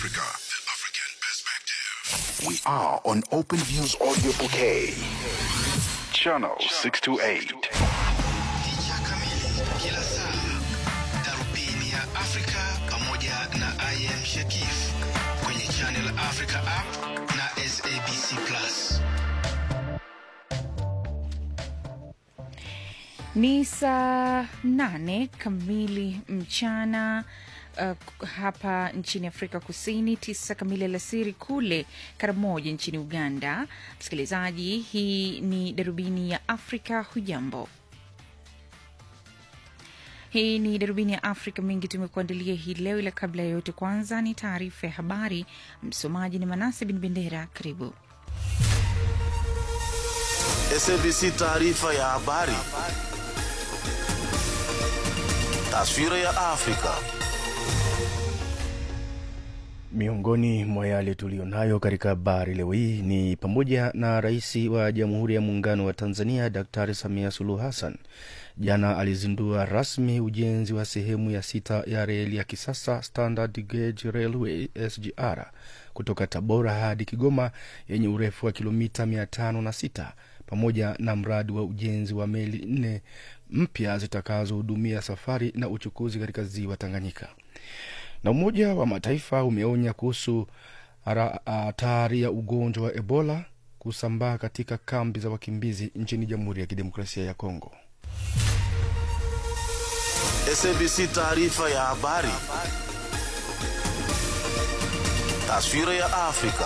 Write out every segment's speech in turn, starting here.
Africa. The African perspective. We are on Open Views Audio Bouquet. Channel 628. Picha kamili kila saa, darubini ya Afrika pamoja na IM Shakif kwenye Channel Africa app na SABC Plus. Ni saa nane kamili mchana uh, hapa nchini Afrika Kusini, tisa kamili alasiri kule Karamoja nchini Uganda. Msikilizaji, hii ni darubini ya Afrika. Hujambo? Hii ni darubini ya Afrika. Mengi tumekuandalia hii leo, ila kabla ya yote, kwanza ni taarifa ya habari. Msomaji ni Manase Bin Bendera. Karibu. SABC taarifa ya habari. Taswira ya Afrika. Miongoni mwa yale tuliyonayo katika habari leo hii ni pamoja na rais wa Jamhuri ya Muungano wa Tanzania Daktari Samia Suluhu Hassan jana alizindua rasmi ujenzi wa sehemu ya sita ya reli ya kisasa Standard Gauge Railway SGR kutoka Tabora hadi Kigoma yenye urefu wa kilomita 506 pamoja na mradi wa ujenzi wa meli nne mpya zitakazohudumia safari na uchukuzi katika ziwa Tanganyika. Na Umoja wa Mataifa umeonya kuhusu hara- hatari ya ugonjwa wa Ebola kusambaa katika kambi za wakimbizi nchini Jamhuri ya Kidemokrasia ya Kongo. SABC taarifa ya habari. Taswira ya Afrika.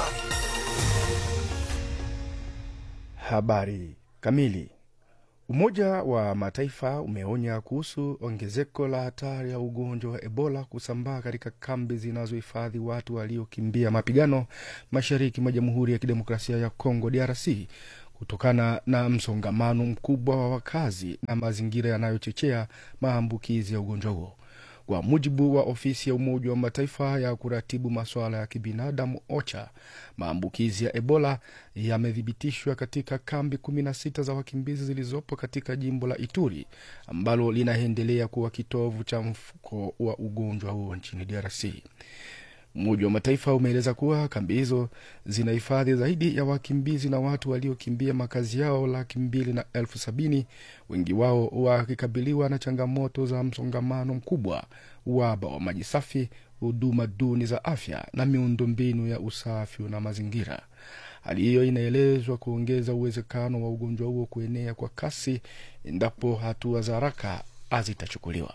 Habari kamili. Umoja wa Mataifa umeonya kuhusu ongezeko la hatari ya ugonjwa wa Ebola kusambaa katika kambi zinazohifadhi watu waliokimbia mapigano mashariki mwa Jamhuri ya Kidemokrasia ya Kongo DRC kutokana na msongamano mkubwa wa wakazi na mazingira yanayochochea maambukizi ya ugonjwa huo. Kwa mujibu wa ofisi ya Umoja wa Mataifa ya kuratibu masuala ya kibinadamu OCHA, maambukizi ya Ebola yamethibitishwa katika kambi 16 za wakimbizi zilizopo katika jimbo la Ituri ambalo linaendelea kuwa kitovu cha mfuko wa ugonjwa huo nchini DRC. Umoja wa Mataifa umeeleza kuwa kambi hizo zinahifadhi zaidi ya wakimbizi na watu waliokimbia makazi yao laki mbili na elfu sabini, wengi wao wakikabiliwa na changamoto za msongamano mkubwa, uhaba wa maji safi, huduma duni za afya na miundombinu ya usafi na mazingira. Hali hiyo inaelezwa kuongeza uwezekano wa ugonjwa huo kuenea kwa kasi endapo hatua za haraka hazitachukuliwa.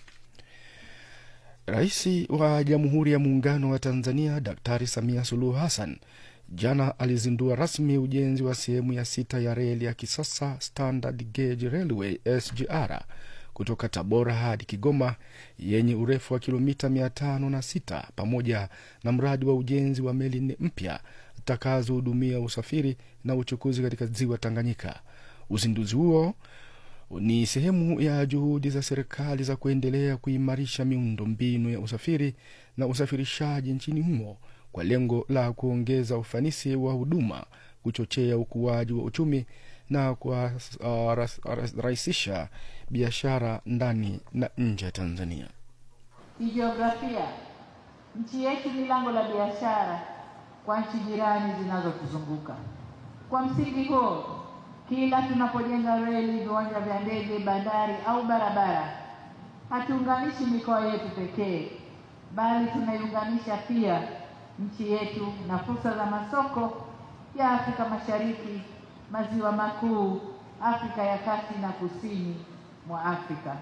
Rais wa Jamhuri ya Muungano wa Tanzania Daktari Samia Suluhu Hassan jana alizindua rasmi ujenzi wa sehemu ya sita ya reli ya kisasa Standard Gauge Railway SGR kutoka Tabora hadi Kigoma yenye urefu wa kilomita mia tano na sita pamoja na mradi wa ujenzi wa meli nne mpya zitakazohudumia usafiri na uchukuzi katika ziwa Tanganyika. Uzinduzi huo ni sehemu ya juhudi za serikali za kuendelea kuimarisha miundo mbinu ya usafiri na usafirishaji nchini humo kwa lengo la kuongeza ufanisi wa huduma, kuchochea ukuaji wa uchumi na kurahisisha biashara ndani na nje ya Tanzania. Kijiografia, nchi yetu ni lango la biashara kwa nchi jirani zinazotuzunguka. Kwa msingi huo, kila tunapojenga reli, viwanja vya ndege, bandari au barabara, hatuunganishi mikoa yetu pekee, bali tunaiunganisha pia nchi yetu na fursa za masoko ya Afrika Mashariki, maziwa makuu, Afrika ya kati na kusini mwa Afrika.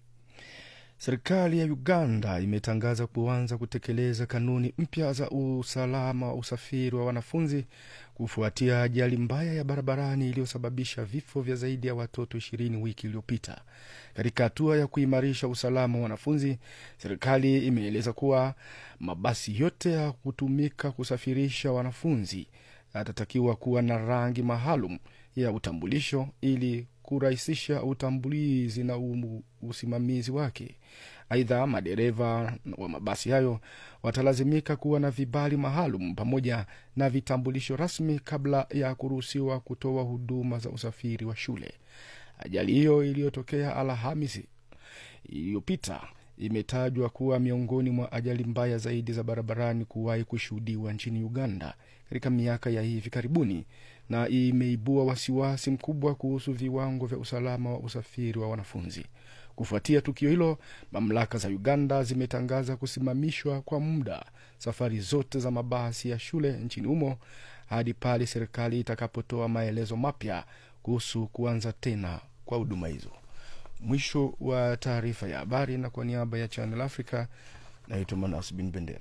Serikali ya Uganda imetangaza kuanza kutekeleza kanuni mpya za usalama wa usafiri wa wanafunzi kufuatia ajali mbaya ya barabarani iliyosababisha vifo vya zaidi ya watoto ishirini wiki iliyopita. Katika hatua ya kuimarisha usalama wa wanafunzi, serikali imeeleza kuwa mabasi yote ya kutumika kusafirisha wanafunzi yatatakiwa kuwa na rangi maalum ya utambulisho ili kurahisisha utambulizi na umu- usimamizi wake. Aidha, madereva wa mabasi hayo watalazimika kuwa na vibali maalum pamoja na vitambulisho rasmi kabla ya kuruhusiwa kutoa huduma za usafiri wa shule. Ajali hiyo iliyotokea Alhamisi iliyopita imetajwa kuwa miongoni mwa ajali mbaya zaidi za barabarani kuwahi kushuhudiwa nchini Uganda katika miaka ya hivi karibuni, na imeibua wasiwasi mkubwa kuhusu viwango vya usalama wa usafiri wa wanafunzi. Kufuatia tukio hilo, mamlaka za Uganda zimetangaza kusimamishwa kwa muda safari zote za mabasi ya shule nchini humo hadi pale serikali itakapotoa maelezo mapya kuhusu kuanza tena kwa huduma hizo. Mwisho wa taarifa ya habari, na kwa niaba ya Channel Africa naitwa Manas Bin Bendera.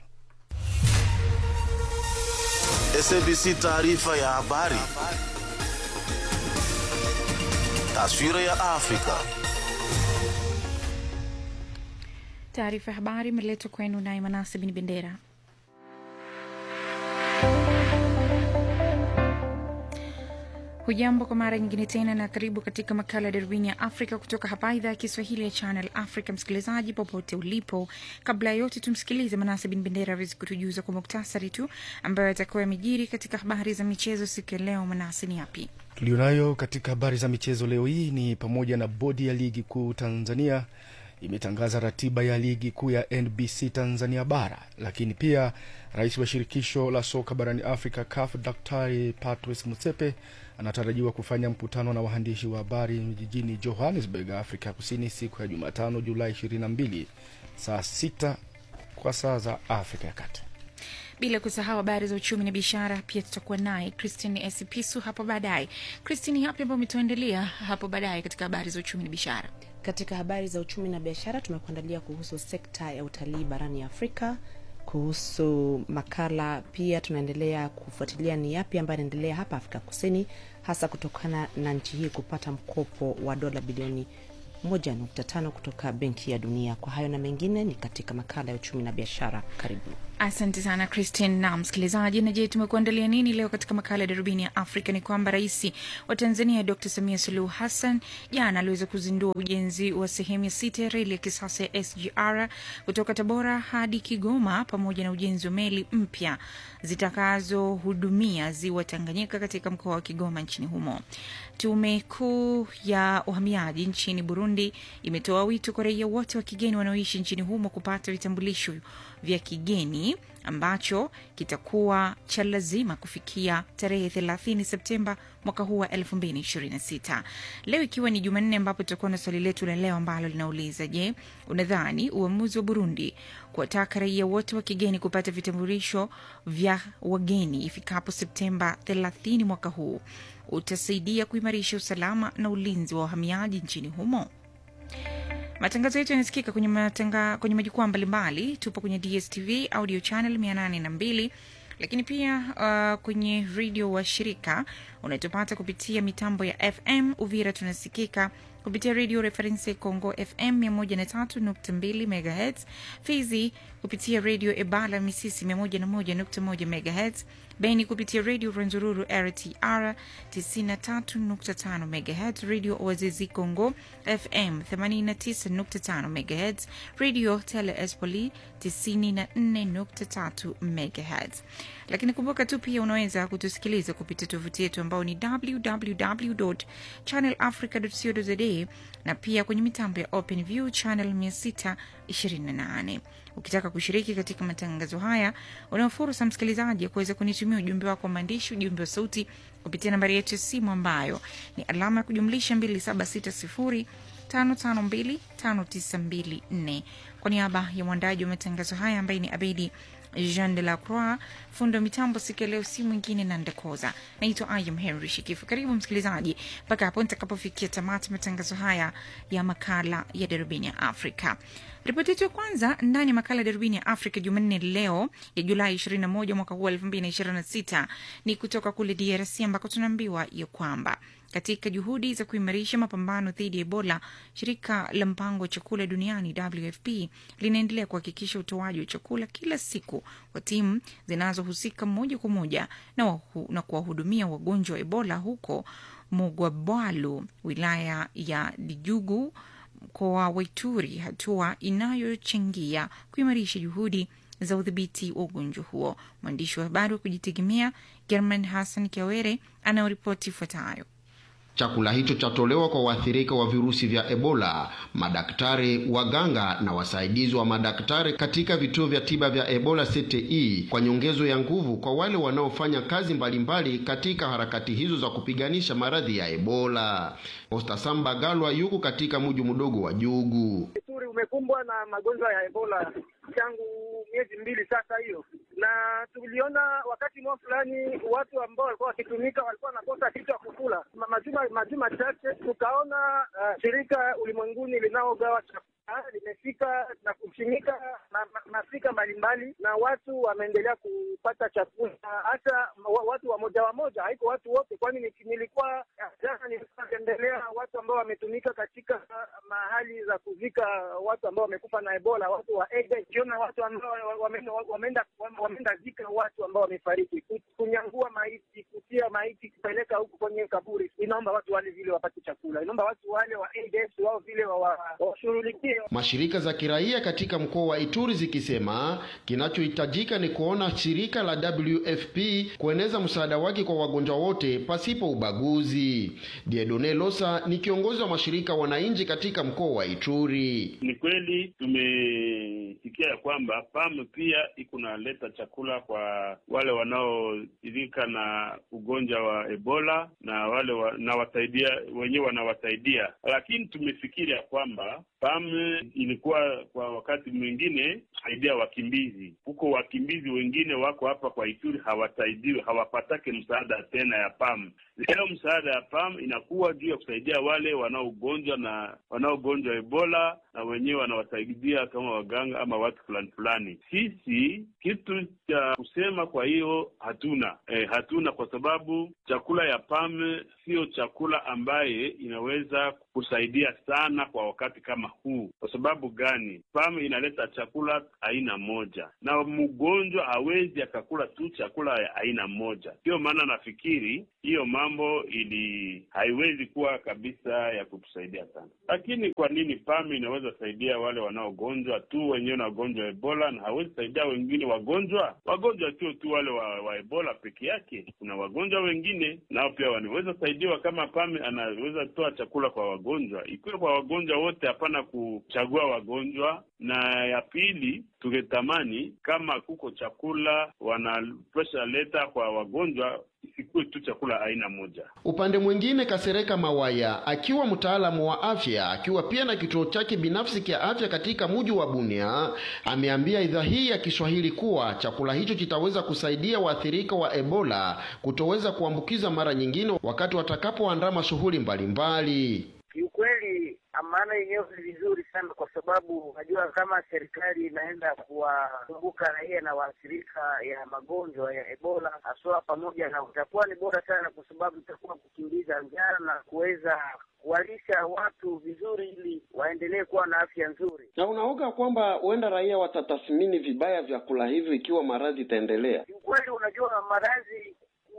SABC taarifa ya habari. Taswira ya Afrika. Taarifa ya habari imeletwa kwenu naye Manase Bin Bendera. Hujambo kwa mara nyingine tena na karibu katika makala ya darubini ya Afrika kutoka hapa idhaa ya Kiswahili ya Channel Africa. Msikilizaji popote ulipo, kabla ya yote tumsikilize Manase Bin Bendera awezi kutujuza kwa muktasari tu ambayo atakuwa yamejiri katika habari za michezo siku ya leo. Manase, ni yapi Tulionayo katika habari za michezo leo hii ni pamoja na bodi ya ligi kuu Tanzania imetangaza ratiba ya ligi kuu ya NBC Tanzania bara, lakini pia rais wa shirikisho la soka barani Afrika CAF Daktari Patrice Motsepe anatarajiwa kufanya mkutano na waandishi wa habari jijini Johannesburg, Afrika ya Kusini siku ya Jumatano Julai 22 saa sita kwa saa za Afrika ya Kati. bila kusahau habari za uchumi na biashara. Pia tutakuwa naye Christine Esipisu hapo baadaye. Christine, yapi ambayo umetuandalia hapo baadaye katika habari za uchumi na biashara? Katika habari za uchumi na biashara tumekuandalia kuhusu sekta ya utalii barani Afrika, kuhusu makala pia tunaendelea kufuatilia ni yapi ambayo yanaendelea hapa Afrika Kusini, hasa kutokana na nchi hii kupata mkopo wa dola bilioni 1.5 kutoka Benki ya Dunia. Kwa hayo na mengine ni katika makala ya uchumi na biashara. Karibu. Asante sana Christine na msikilizaji. Na je, tumekuandalia nini leo katika makala ya darubini ya Afrika? Ni kwamba rais wa Tanzania Dr Samia Suluhu Hassan jana aliweza kuzindua ujenzi wa sehemu ya sita ya reli ya kisasa ya SGR kutoka Tabora hadi Kigoma, pamoja na ujenzi wa meli mpya zitakazohudumia ziwa Tanganyika katika mkoa wa Kigoma nchini humo. Tume kuu ya uhamiaji nchini Burundi imetoa wito kwa raia wote wa kigeni wanaoishi nchini humo kupata vitambulisho vya kigeni ambacho kitakuwa cha lazima kufikia tarehe 30 Septemba mwaka huu wa 2026. Leo ikiwa ni Jumanne, ambapo tutakuwa na swali letu la leo ambalo linauliza: Je, unadhani uamuzi wa Burundi kuwataka raia wote wa kigeni kupata vitambulisho vya wageni ifikapo Septemba 30 mwaka huu utasaidia kuimarisha usalama na ulinzi wa wahamiaji nchini humo? Matangazo yetu yanasikika kwenye, matanga, kwenye majukwaa mbalimbali. Tupo kwenye DSTV audio channel 802 lakini pia uh, kwenye redio wa shirika unatupata kupitia mitambo ya FM. Uvira tunasikika kupitia redio Reference Congo FM 103.2 MHz, Fizi kupitia redio Ebala Misisi 101.1 MHz, Beni kupitia redio Rwenzururu RTR 93.5 MHz, redio Oazizi Congo FM 89.5 MHz, redio Tele Espoli 94.3 MHz. Lakini kumbuka tu pia unaweza kutusikiliza kupitia tovuti yetu ambao ni www.channelafrica.co.za na pia kwenye mitambo ya OpenView channel 628. Ukitaka kushiriki katika matangazo haya, una fursa msikilizaji ya kuweza kunitumia ujumbe wako wa maandishi, ujumbe wa sauti kupitia nambari yetu ya simu ambayo ni alama ya kujumlisha 2760 5525924. Kwa niaba ya mwandaji wa matangazo haya ambaye ni Abedi Jean de la Croix, fundo wa mitambo siku ya leo, si mwingine na Ndekoza. Naitwa Ayam Henry Shikifu. Karibu msikilizaji mpaka hapo nitakapofikia tamati matangazo haya ya makala ya darubini ya Afrika. Ripoti yetu ya kwanza ndani ya makala ya darubini ya Afrika Jumanne leo ya Julai 21 mwaka huu 2026 ni kutoka kule DRC ambako tunaambiwa ya kwamba katika juhudi za kuimarisha mapambano dhidi ya Ebola, shirika la mpango wa chakula duniani WFP linaendelea kuhakikisha utoaji wa chakula kila siku kwa timu zinazohusika moja kwa moja na, wahu, na kuwahudumia wagonjwa wa Ebola huko Mugwabwalu, wilaya ya Dijugu, mkoa wa Ituri, hatua inayochangia kuimarisha juhudi za udhibiti wa ugonjwa huo. Mwandishi wa habari wa kujitegemea German Hassan Kiawere anayoripoti ifuatayo. Chakula hicho chatolewa kwa waathirika wa virusi vya Ebola, madaktari, waganga na wasaidizi wa madaktari katika vituo vya tiba vya Ebola CTE, kwa nyongezo ya nguvu kwa wale wanaofanya kazi mbalimbali katika harakati hizo za kupiganisha maradhi ya Ebola. Posta Samba Galwa yuko katika mji mdogo wa Jugu. Ituri umekumbwa na magonjwa ya Ebola tangu miezi mbili sasa hiyo, na tuliona wakati mwa fulani watu ambao walikuwa wakitumika walikuwa wanakosa kitu ya kukula. Ma- Majuma majuma chache tukaona uh, shirika ulimwenguni linaogawa chakula limefika na kushimika ma- ma- mafrika mbalimbali, na watu wameendelea kupata chakula, hata wa- watu wamoja wamoja, haiko watu wote, kwani ni- nilikuwa jana nilikuwa tembelea watu ambao wametumika katika mahali za kuzika watu ambao wamekufa na Ebola, watu wa AIDS. Kiona watu ambao wameenda wameenda wameenda zika watu ambao wamefariki, ku- kunyangua maiti, kutia maiti, kupeleka huku kwenye kaburi. Inaomba watu wale vile wapate chakula, inaomba watu wale wa AIDS wao vile wa- wa- washughulikie Mashirika za kiraia katika mkoa wa Ituri zikisema kinachohitajika ni kuona shirika la WFP kueneza msaada wake kwa wagonjwa wote pasipo ubaguzi. Diedone Losa ni kiongozi wa mashirika wananchi katika mkoa wa Ituri. Ni kweli tumesikia ya kwamba PAM pia iko naleta chakula kwa wale wanaoidhika na ugonjwa wa Ebola na wale wa, na wasaidia wenyewe wanawasaidia, lakini tumefikiri ya kwamba PAM ilikuwa kwa wakati mwingine saidia wakimbizi huko. Wakimbizi wengine wako hapa kwa Ituri hawasaidiwi, hawapatake msaada tena ya PAM. Leo msaada ya PAM inakuwa juu ya kusaidia wale wanaogonjwa na wanaogonjwa Ebola na wenyewe wanawasaidia kama waganga ama watu fulani fulani. Sisi kitu cha kusema kwa hiyo hatuna e, hatuna kwa sababu chakula ya PAM sio chakula ambaye inaweza kusaidia sana kwa wakati kama huu. Kwa sababu gani? PAM inaleta chakula aina moja, na mgonjwa hawezi akakula tu chakula ya aina moja. Ndiyo maana nafikiri hiyo mambo ili haiwezi kuwa kabisa ya kutusaidia sana. Lakini kwa nini PAM inaweza saidia wale wanaogonjwa tu wenyewe na wagonjwa wa Ebola na hawezi saidia wengine wagonjwa? Wagonjwa sio tu wale wa, wa Ebola peke yake, kuna wagonjwa wengine nao pia wanaweza saidiwa kama PAM anaweza toa chakula kwa wagonjwa, ikiwa kwa wagonjwa wote, hapana kuchagua wagonjwa. Na ya pili, tungetamani kama kuko chakula wanapesha leta kwa wagonjwa isikuwe tu chakula aina moja. Upande mwingine, Kasereka Mawaya akiwa mtaalamu wa afya akiwa pia na kituo chake binafsi cha afya katika mji wa Bunia ameambia idhaa hii ya Kiswahili kuwa chakula hicho kitaweza kusaidia waathirika wa Ebola kutoweza kuambukiza mara nyingine wakati watakapoandama shughuli mbalimbali. Kiukweli maana yenyewe ni vizuri sana, kwa sababu unajua kama serikali inaenda kuwakumbuka raia na waathirika ya magonjwa ya Ebola haswa pamoja na, itakuwa ni bora sana, kwa sababu itakuwa kukimbiza njaa na kuweza kuwalisha watu vizuri, ili waendelee kuwa na afya nzuri. Na unaoga kwamba huenda raia watatathmini vibaya vyakula hivyo ikiwa maradhi itaendelea? Kiukweli, unajua maradhi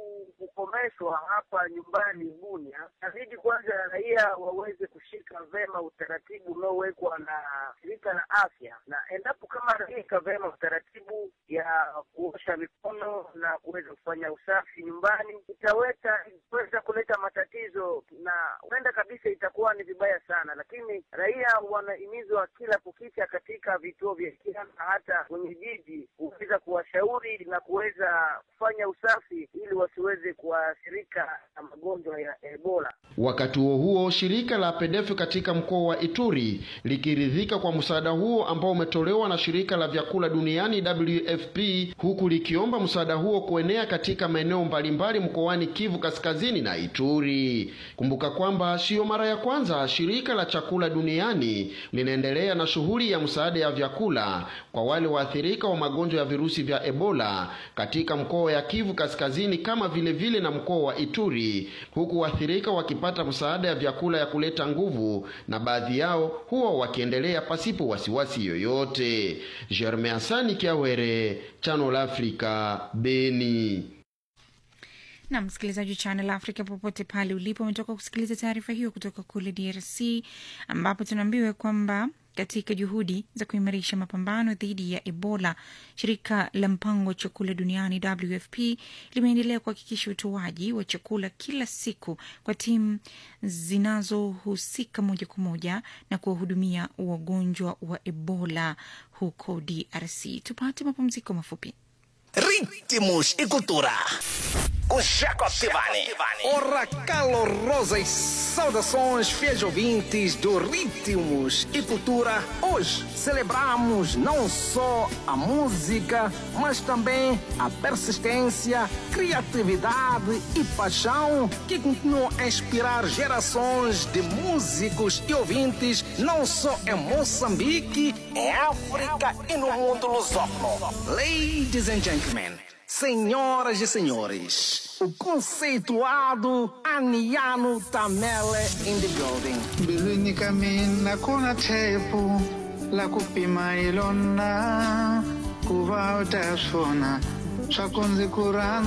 kukomeshwa hapa nyumbani Bunia, inabidi kwanza raia waweze kushika vema utaratibu unaowekwa na shirika la afya, na endapo kama raia ika vema utaratibu ya kuosha mikono na kuweza kufanya usafi nyumbani, itaweza itaweza kuleta matatizo na huenda kabisa itakuwa ni vibaya sana, lakini raia wanahimizwa kila kukicha katika vituo vya afya na hata kwenye jiji kuweza kuwashauri na kuweza kufanya usafi ili wasiweze kuathirika na magonjwa ya Ebola. Wakati huo huo, shirika la PEDEF katika mkoa wa Ituri likiridhika kwa msaada huo ambao umetolewa na shirika la vyakula duniani WFP, huku likiomba msaada huo kuenea katika maeneo mbalimbali mkoani Kivu Kaskazini na Ituri. Kumbuka kwamba siyo mara ya kwanza shirika la chakula duniani linaendelea na shughuli ya msaada ya vyakula kwa wale waathirika wa magonjwa ya virusi vya Ebola katika mkoa ya Kivu Kaskazini kama vile vile na mkoa wa Ituri, huku waathirika wakipata msaada ya vyakula ya kuleta nguvu, na baadhi yao huwa wakiendelea pasipo wasiwasi yoyote. Germain Asani Kiawere, Channel Africa, Beni. na msikilizaji wa Channel Africa popote pale ulipo, umetoka kusikiliza taarifa hiyo kutoka kule DRC ambapo tunaambiwa kwamba katika juhudi za kuimarisha mapambano dhidi ya Ebola. Shirika la mpango wa chakula duniani WFP limeendelea kuhakikisha utoaji wa chakula kila siku kwa timu zinazohusika moja kwa moja na kuwahudumia wagonjwa wa Ebola huko DRC. Tupate mapumziko mafupi. Ritmos e cultura. Com Jacob Tivani. Ora calorosas saudações, fiéis ouvintes do Ritmos e Cultura. Hoje celebramos não só a música, mas também a persistência, criatividade e paixão que continuam a inspirar gerações de músicos e ouvintes, não só em Moçambique, Em África e no mundo lusófono. Ladies and gentlemen, senhoras e senhores, o conceituado Aniano Tamele in the building. mbilwini ka mina ku na tshepo la ku pima hi lona ku va u ta swona swa ku ndzi ku rhandza